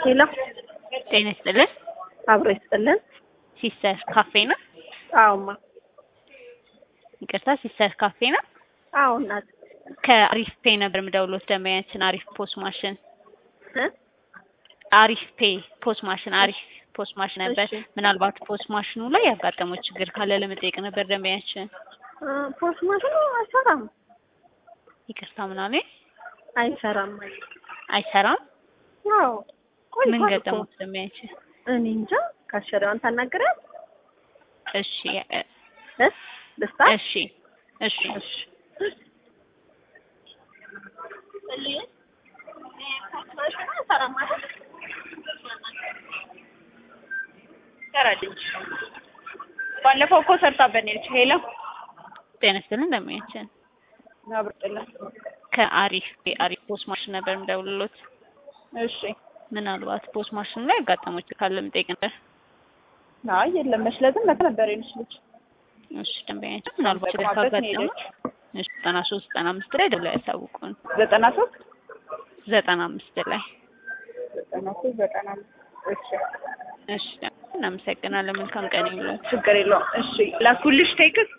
ሄሎ ጤና ይስጥልን። አብሮ ይስጥልን። ሲስተር ካፌ ነው? አዎማ ይቅርታ ሲስተር ካፌ ነው? አዎ እናት ከአሪፍ ፔ ነበር የምደውሎት ደንበኛችን አሪፍ ፖስ ማሽን እ አሪፍ ፔ ፖስ ማሽን አሪፍ ፖስ ማሽን ነበር። እሺ። ምናልባት ፖስ ማሽኑ ላይ ያጋጠመው ችግር ካለ ለመጠየቅ ነበር ደንበኛችን። እ ፖስት ማሽኑ አይሰራም ይቅርታ ምናምን አይሰራም። አይሰራም። ያው ቆይ ምን ገጠሙት ደንበኛችን? እኔ እንጃ ካሸሪዋን ታናግሪያት እሺ እ እ ደስታ እሺ እሺ እሺ ባለፈው እኮ ሰርታበን ሄደች። ሄሎ ጤና ይስጥልን ደንበኛችን አብርጥልን። ከአሪፍ ፔ አሪፍ ፖስ ማሽን ነበር የምደውልሎት። እሺ ምናልባት ፖስ ማሽኑ ላይ ያጋጠመው ችግር ካለ ለመጠየቅ ነበር። አይ የለም መሽለትም መተ ነበር የነች ልጅ እሺ ደንበኛችን ምናልባት ችግር ተቋማት ካጋጠመው ሄደች። እሺ ዘጠና ሶስት ዘጠና አምስት ላይ ደውለው ያሳውቁን። ዘጠና ሶስት ዘጠና አምስት ላይ ዘጠና ሶስት ዘጠና አምስት እሺ እሺ እናመሰግናለን። መልካም ቀን ይሁንልዎት። ችግር የለውም። እሺ ላኩልሽ ቴክስት